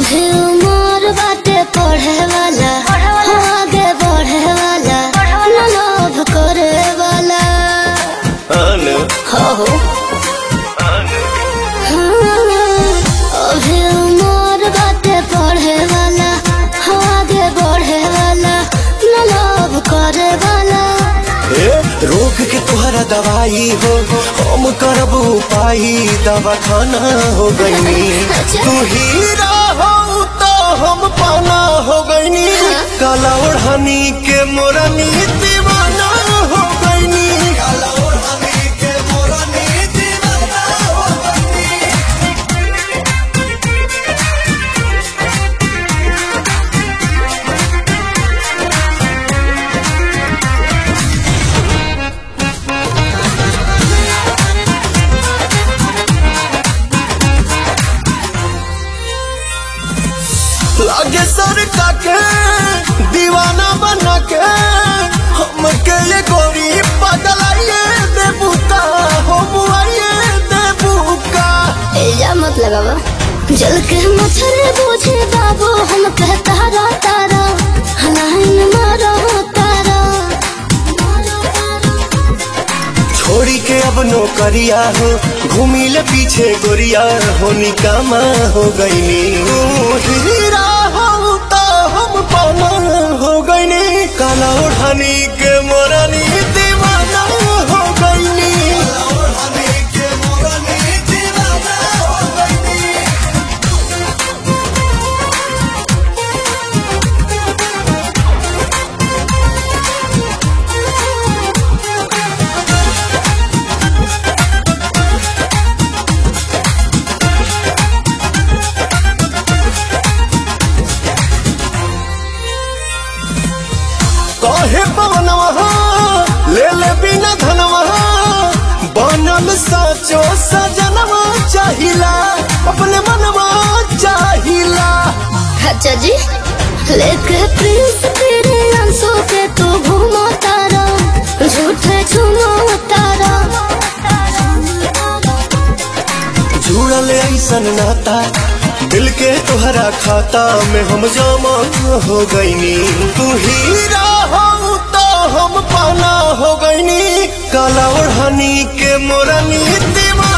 अभी उमर बाटे पढ़े वाला हो आगे बढ़े वाला न लोभ करे वाला अनु हो हो हाँ, अभी उमर बाटे पढ़े वाला हो आगे बढ़े वाला न लोभ करे वाला ए, रोग के तुहरा दवाई हो हम करब उपाय दवा खाना हो गईनी अच्छा। तू हीरा हो तो हम पाना हो गईनी हाँ। काला ओढ़नी के मोरनी दीवाना हो गईनी काला ओढ़नी के मोरनी दीवाना हो गईनी लागे सर के दीवाना बना के हमके ये गोरी बदलाइए देबूता हो बुआइए देबूका एजा मत लगावा जल के मच्छर बूझे बाबू हम कहता रा तारा हलाइन मारो तारा छोड़ी के अब नौकरिया हो घूमी ले पीछे गोरिया हो निकामा हो गईनी तू हीरा हो तो हम पाना हो गईनी काला ओढ़नी के मोरनी दीवाना हो गईनी काला ओढ़नी के मोरनी दीवाना हो गईनी कहे पवनवा ले ले बिना धनवा बनल साचो सजनवा चाहिला अपने मनवा चाहिला अच्छा जी लेके प्रिंस तेरे अंशों के तू घूमो तारा झूठे झूमो तारा जुड़ल ऐसन नाता दिल के तुहरा खाता में हम जमा हो गईनी तू हीरा हो तो हम पाना हो गईनी काला ओढ़नी के मोरनी दीवाना